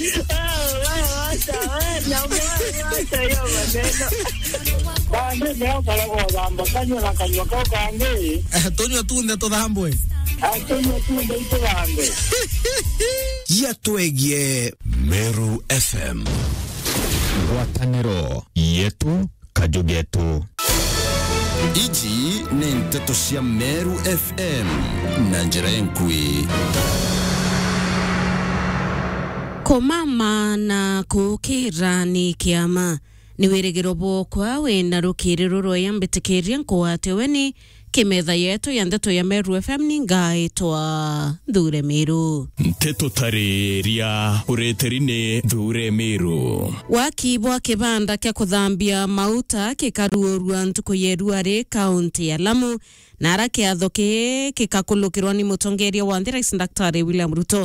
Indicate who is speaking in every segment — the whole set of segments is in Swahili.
Speaker 1: wacha we na wacha hiyo maneno
Speaker 2: Bande leo kala kwa gamba kanywa na kanywa kwa kange.
Speaker 3: tunywa tunde tuthambwe
Speaker 2: Atunywa tu ndio ito bande.
Speaker 3: gia twegie
Speaker 4: Meru FM ngwatanĩro yetu kajugetu ici nĩ ndeto cia Meru FM na njĩra enkui
Speaker 5: kumama na kukira ni kiama ni wirigiro bwokwa wina rukiriro rwaya mbitikiria nkuwate ni kimetha yetu ya ndeto ya Meru FM ni ngaitwa Thure Miru
Speaker 4: nteto tarĩria ũrĩtĩri-inĩ thure mĩrũ
Speaker 5: wakibwa kibanda kia kuthambia mauta kikaruorua ntuku yerua ri kaunti ya Lamu na ara kiatho ki gikakulukirwa ni mutongeria wa nthi rais daktari William Ruto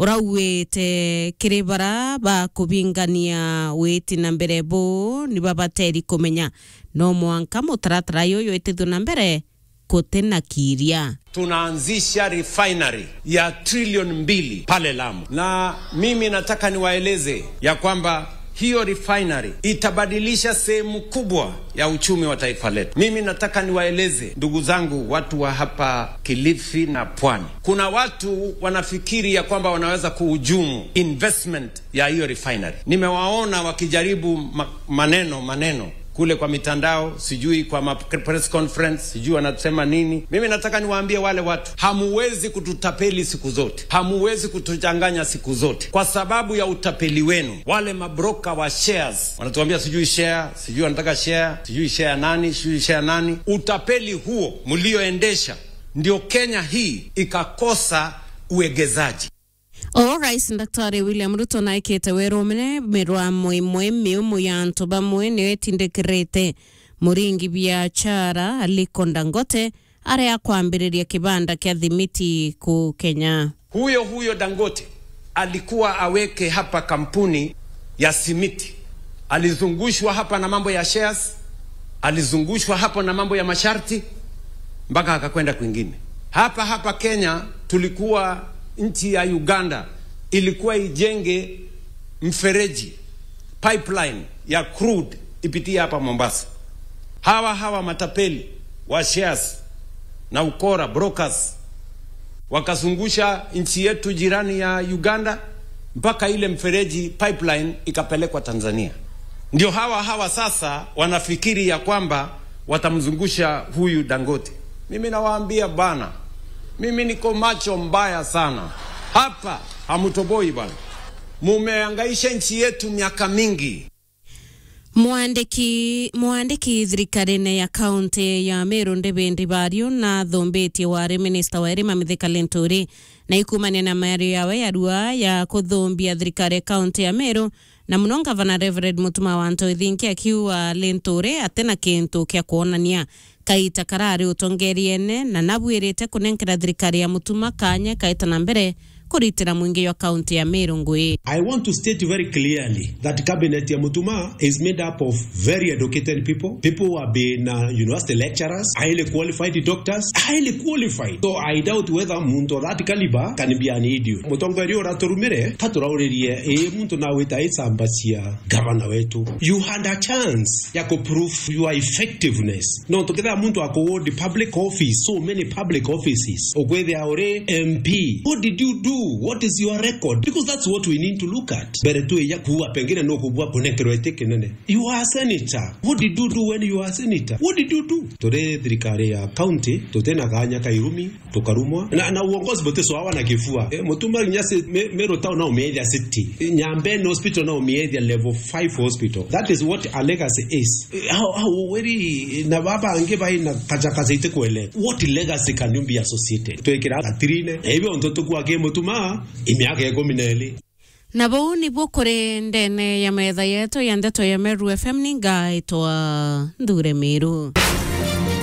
Speaker 5: urauwite kiri bara ba kubingania witi na mbere bu ni babateri kumenya no mwanka mutaratara yuyu itithio na mbere gutena kiria
Speaker 6: tunaanzisha refinery ya trilioni mbili pale Lamu, na mimi nataka niwaeleze ya kwamba hiyo refinery itabadilisha sehemu kubwa ya uchumi wa taifa letu. Mimi nataka niwaeleze ndugu zangu, watu wa hapa Kilifi na Pwani, kuna watu wanafikiri ya kwamba wanaweza kuhujumu investment ya hiyo refinery. Nimewaona wakijaribu ma maneno maneno kule kwa mitandao, sijui kwa ma press conference, sijui wanasema nini. Mimi nataka niwaambie wale watu, hamuwezi kututapeli siku zote, hamuwezi kutuchanganya siku zote kwa sababu ya utapeli wenu. Wale mabroka wa shares wanatuambia sijui share, sijui wanataka share, sijui share nani, sijui share nani. Utapeli huo mlioendesha ndio Kenya hii ikakosa uegezaji.
Speaker 5: o rais daktari william ruto naikite wirumire mirwamo imwe miumu ya antu bamwe niwetindikirite muringi biachara aliko dangote aria kwambiriria kibanda kia thimiti ku kenya
Speaker 6: Huyo huyo Dangote alikuwa aweke hapa kampuni ya simiti, alizungushwa hapa na mambo ya shares, alizungushwa hapo na mambo ya masharti mpaka akakwenda kwingine. Hapa hapa Kenya tulikuwa nchi ya Uganda ilikuwa ijenge mfereji pipeline ya crude ipitie hapa Mombasa. Hawa hawa matapeli wa shares na ukora brokers wakazungusha nchi yetu jirani ya Uganda mpaka ile mfereji pipeline ikapelekwa Tanzania. Ndio hawa hawa sasa wanafikiri ya kwamba watamzungusha huyu Dangote. Mimi nawaambia bana, mimi niko macho mbaya sana hapa, hamutoboi bwana, mumeangaisha nchi yetu miaka mingi.
Speaker 5: mwandiki mwandiki thirikari-ini ya kaunti ya Meru Ndivindi Bario na thumbitie wari minista wa irima Mithika Linturi na ikumania na mario yawe ya rua ya kuthumbia thirikari ya kaunti ya Meru na muno ngavana Reverend Mutuma wa Ntoi akiuga Linturi atena kintu kia kuonania kaita karari utongeriene na nabwirite kunenkera thirikari ya Mutuma kanya kaita na mbere kuritira mwingi wa kaunti ya Meru ngui
Speaker 7: I want to state very clearly that cabinet ya Mutuma is made up of very educated people, people who have been uh, university lecturers, highly qualified doctors, highly qualified. So I doubt whether muntu of that caliber can be an idiot. Mutongoria uraturumire katurauririe ĩ muntu na wita icambacia gavana wetu. You had a chance ya kuprove your effectiveness. No tukitha muntu akuward public office, so many public offices. Ukwithia uri MP. What did you do? What is your record? Because that's what we need to look at. Mbere tu ya kuwa pengine no kubwa kunekerwa ite kinene. You are a senator. What did you do when you are a senator? What did you do? Tore thirikari ya county tutena kanya kairumi tukarumwa na, na uongozi bote so hawa na kifua e, mutuma nyase me, mero town na umeethia city e, nyambene hospital na umeethia level 5 hospital that is what a legacy is e, how, how very na baba ange bai na kaja kaza ite kwele what legacy can you be associated twekira katrine ebyo ntoto kwa ke mutuma imiaka ikumi na ili
Speaker 5: na bau nibwo kuri ndene ya metha yetu ya ndeto ya Meru FM ni ngaitwa Thure Miru